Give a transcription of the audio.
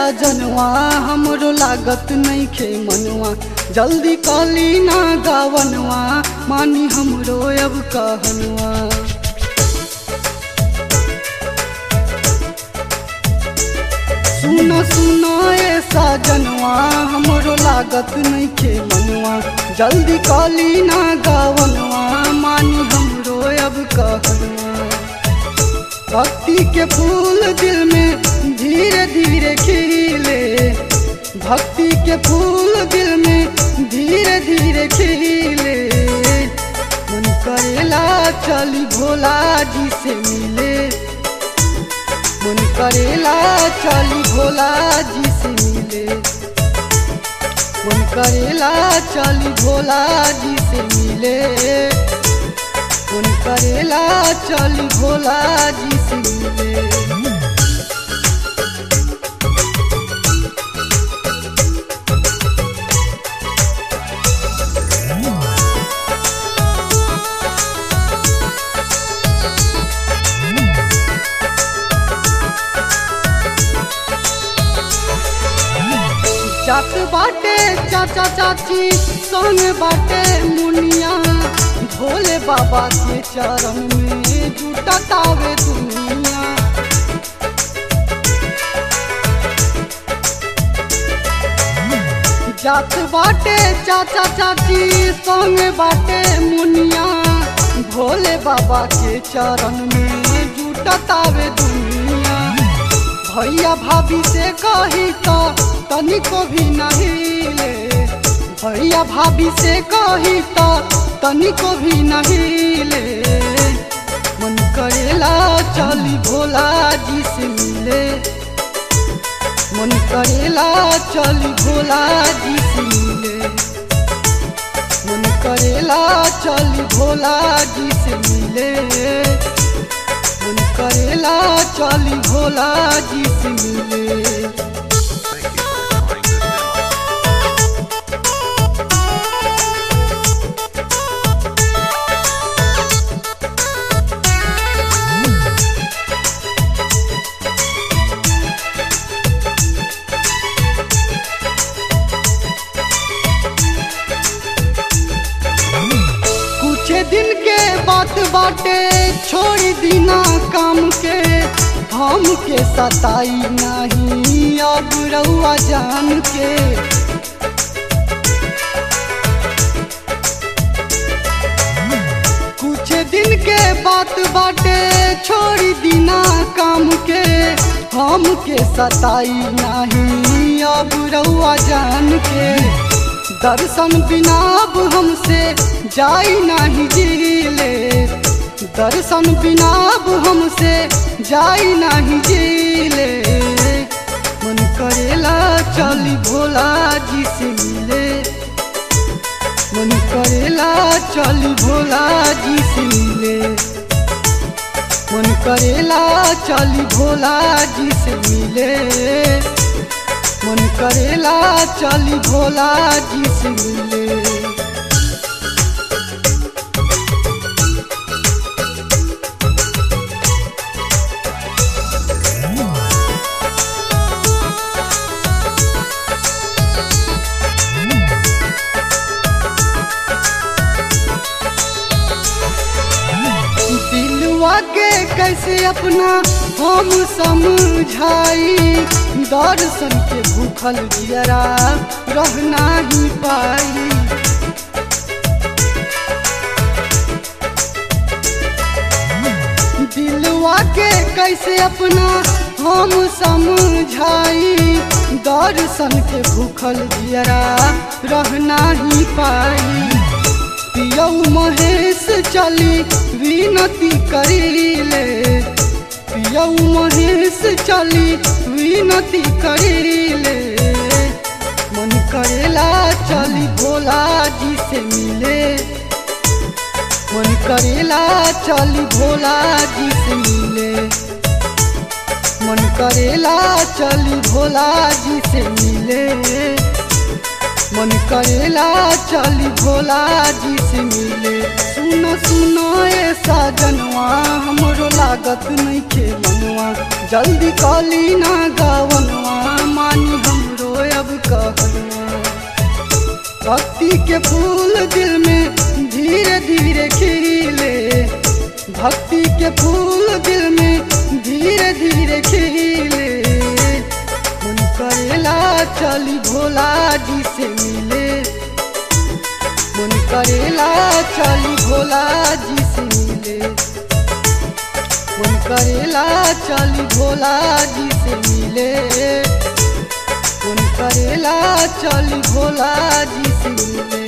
साजनवा हमरो लागत नइखे मनवा जल्दी कली ना गावनवा मानी हमरो अब कहनवा सुनो सुनो ए साजनवा हमरो लागत नइखे मनवा जल्दी कली ना गावनवा मानी हमरो अब कहनवा भक्ति के फूल दिल में धीरे धीरे खिले भक्ति के फूल दिल में धीरे धीरे खिले मन करेला चली भोला जी से मिले मन करेला चली भोला जी से मिले मन करेला चली भोला जी से मिले मन करेला चली भोला जी से मिले जात बाटे चाचा चाची संग बाटे मुनिया भोले बाबा के चरण में जुटतावे दुनिया जात बाटे चाचा चाची संग बाटे मुनिया भोले बाबा के चरण में जुटतावे दुनिया भैया भाभी से कही तो तनिको भी नहीं ले भैया भाभी से कही तो तनिको भी नहीं ले मन करेला चली भोला जी से मिले मन करेला चली भोला जी से मिले मन करेला चली भोला जी से मिले मन करेला चली भोला जी से मिले Thank you for trying this demo. कुछ दिन के बात बाटे छोड़ी दीना काम के हम के सताई नहीं अब रउआ जान के कुछ दिन के बात बाटे छोड़ी दीना काम के हम के सताई नहीं अब रउआ जान के दर्शन बिना अब हमसे जाई नहीं जिले दर्शन बिना अब हमसे जाई नहीं जिले मन करेला चली भोला जी से मिले मन करेला चली भोला जी से मिले मन करेला चली भोला जी से मिले मन करेला चली भोला जी से मिले दिलवा के कैसे अपना हम समझाई दर्शन के भूखल जियरा रह नहीं पाई दिलवा के कैसे अपना हम समझाई दर्शन के भूखल जियरा रह नहीं पाई पियौ महेश चली विनती करीले पियौ महेश चली विनती करीले मन करेला चली भोला जी से मिले मन करेला चली भोला जी से मिले मन करेला चली भोला जी से मिले मन करेला चली भोला जी से मिले सुनो सुनो ए साजनवा हमरो लागत नहीं खे मनवा जल्दी कली ना गावनवा माई मानी हमरो अब कहना भक्ति के फूल दिल में धीरे धीरे खिले भक्ति के फूल दिल में धीरे धीरे खिले मन करेला चली भोला जी से मिले मन करेला चली भोला जी से मिले मन करेला चली भोला जी से मिले मन करेला चली भोला जी से मिले